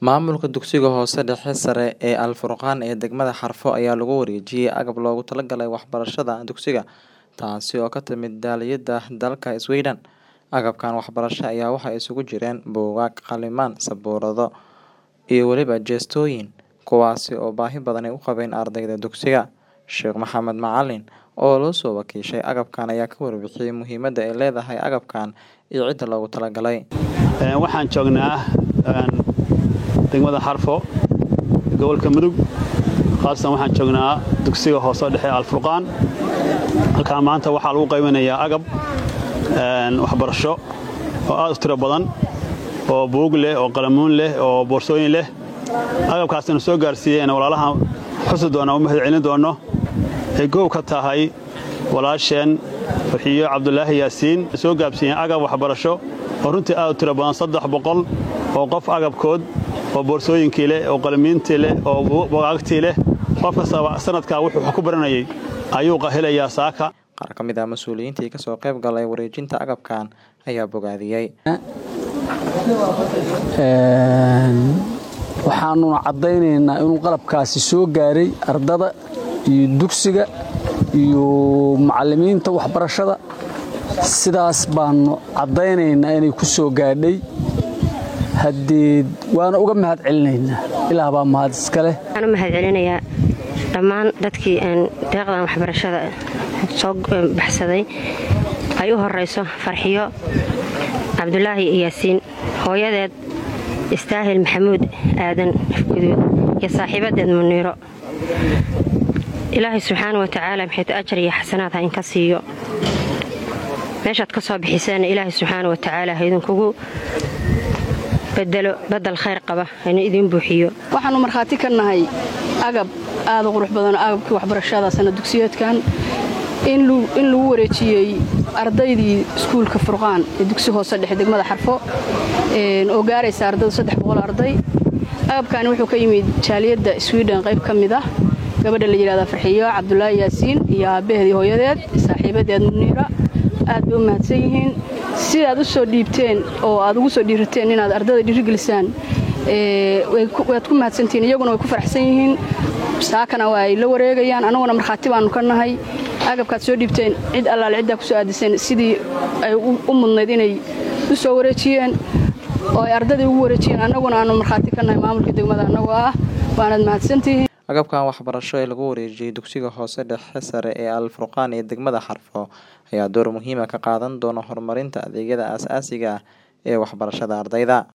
Maamulka dugsiga hoose dhexe sare ee Al Furqaan ee degmada Xarfo ayaa lagu wareejiyay agab loogu talagalay waxbarashada dugsiga, taasi oo ka timid daaliyada dalka Sweden. Agabkan waxbarasho ayaa waxaa isugu jireen buugaag, qalimaan, sabuurado iyo weliba jeestooyin, kuwaasi oo baahi badan u qabeen ardayda dugsiga. Sheekh Maxamed Macalin oo loo soo wakiishay agabkan ayaa ka warbixiyay muhiimadda ay leedahay agabkan iyo cidda loogu talagalay. Waxaan joognaa degmada Xarfo gobolka Mudug khaasatan waxaan joognaa dugsiga hoose dhexe Al Furqaan halkaan maanta waxaa lagu qaybinayaa agab waxbarasho oo aad u tiro badan oo buug leh oo qalamuun leh oo boorsooyin leh agabkaasina soo gaarsiiyeen walaalaha xusi doona u mahadcelin doono ay goob ka tahay walaasheen farxiyo cabdulaahi yaasiin soo gaabsiiyeen agab waxbarasho oo runtii aad u tiro badan saddex boqol oo qof agabkood oo boorsooyinkii leh oo qalamiintii leh oo bugaagtii leh qof kastaba sanadkaa wuxuu wax ku baranayay ayuu helayaa saaka Qaar ka mid ah mas'uuliyiintii ka soo qayb galay wareejinta agabkan ayaa bogaadiyay. waxaanuna caddaynaynaa inuu qalabkaasi soo gaaray ardada iyo dugsiga iyo macallimiinta waxbarashada sidaas baanu caddaynaynaa inay ku soo gaadhay haddii waana uga mahad celinaynaa ilaah baa mahad iska leh waxaan u mahad celinayaa dhammaan dadkii deeqdan waxbarashada soo baxsaday ay u horayso farxiyo cabdulaahi yaasiin hooyadeed istaahil maxamuud aadan guduud iyo saaxiibadeed muniiro ilaahay subxaana wa tacaala maxaytu ajar iyo xasanaad ha inka siiyo meeshaad ka soo bixiseenna ilaahay subxaana wa tacaala ha idinkugu bedelo badal khayr qaba haynu idiin buuxiyo waxaannu markhaati ka nahay agab aada u qurux badan agabkii waxbarashada sana dugsiyeedkan in lagu wareejiyey ardaydii iskuulka furqaan ee dugsi hoose dhexe degmada xarfo oo gaaraysa ardadu saddex boqol arday agabkani wuxuu ka yimid jaaliyadda swiden qayb ka mid ah gabadha la yidhahda farxiyo cabdulaahi yaasiin iyo aabbaheedii hooyadeed saaxiibadeed muniira aad bay u mahadsan yihiin sidaad u soo dhiibteen oo aad ugu soo dhiirateen inaad ardada dhiirigelisaan waad ku mahadsantihiin iyaguna way ku faraxsan yihiin saakana waa ay la wareegayaan annaguna markhaati baannu ka nahay agabkaad soo dhiibteen cid allaale ciddaa ku soo aadiseen sidii ay u mudnayd inay u soo wareejiyeen oo ay ardadii ugu wareejiyeen annaguna aannu markhaati ka nahay maamulka degmada annagoo ah waanaad mahadsantihiin agabkan waxbarasho ee lagu wareejiyey dugsiga hoose dhexe sare ee Al Furqaan ee degmada Xarfo ayaa door muhiim ah ka qaadan doona horumarinta adeegyada aasaasiga ah ee waxbarashada ardayda